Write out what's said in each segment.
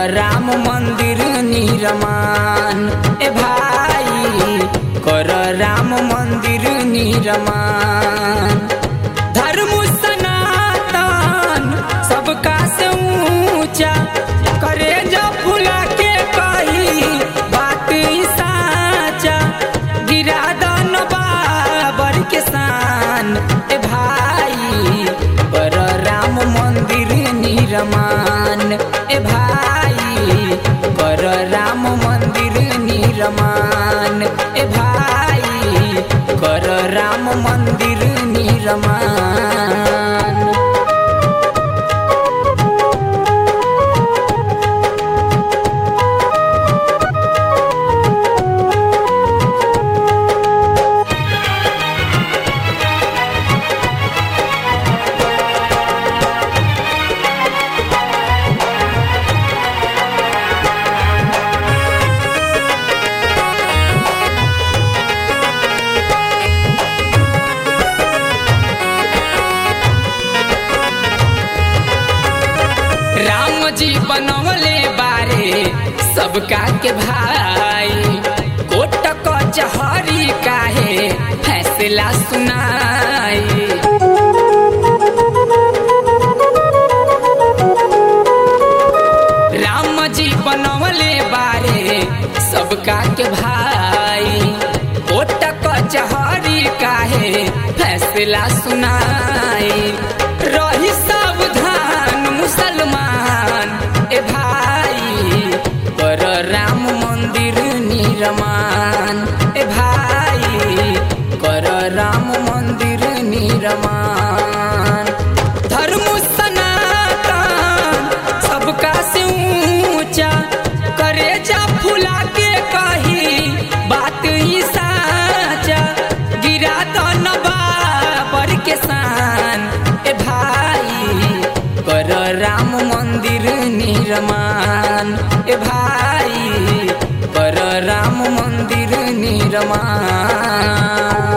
राम मंदिर निर्माण ए भाई कर राम मंदिर निर्माण धर्म सनातन सबका से ऊंचा करे जो फुला के कही बात ई साचा गिरा दन बाबर के शान ए भाई कर राम मंदिर निर्माण ए भाई कर राम मंदिर निर्माण ए भाई कर राम मंदिर निर्माण राम जी बनवले बारे सबका के भाई कोट कचहरी काहे फैसला सुनाई राम जी बनवले बारे सबका के भाई कोट कचहरी काहे फैसला सुनाई रही सावधान मुसलमान ए भाई कर राम मंदिर निर्माण ए भाई कर राम मंदिर निर्माण धर्म सनातन सबका से ऊंचा करे जा फुला के कही बात ही साचा गिरा तो नबाबर के शान ए भाई कर राम मंदिर निर्माण ए भाई कर राम मंदिर निर्माण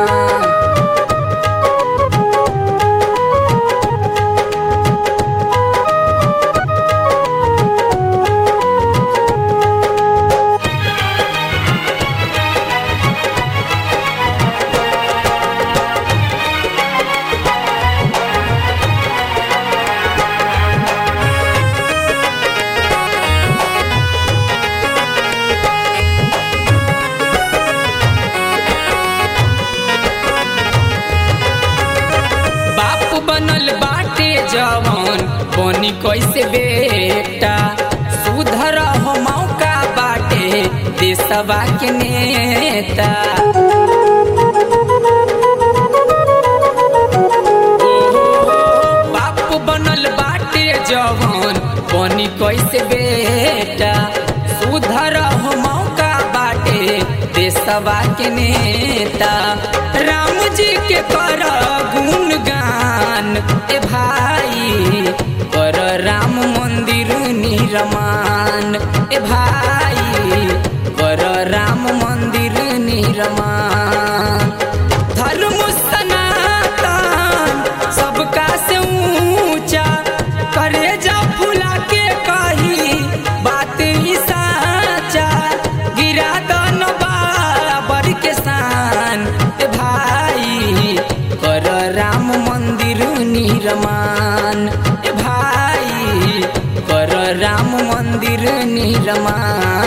बाप बनल बाटे जवन बनी कैसे बेटा सुधर हो मौका बाटे देशवा के नेता ओहो, बाप बनल बाटे जवन बनी कैसे बेटा सुधर हो मौका बाटे देशवा के नेता राम जी के कर गुणगान ए भाई कर राम मंदिर निर्माण ए भाई कर राम मंदिर निर्माण धर्म सनातन सबका से ऊंचा करे जा फुला के कही बात ही साचा गिरा दन बाबर के शान ए भाई कर राम मंदिर निर्माण ए भाई कर राम मंदिर निर्माण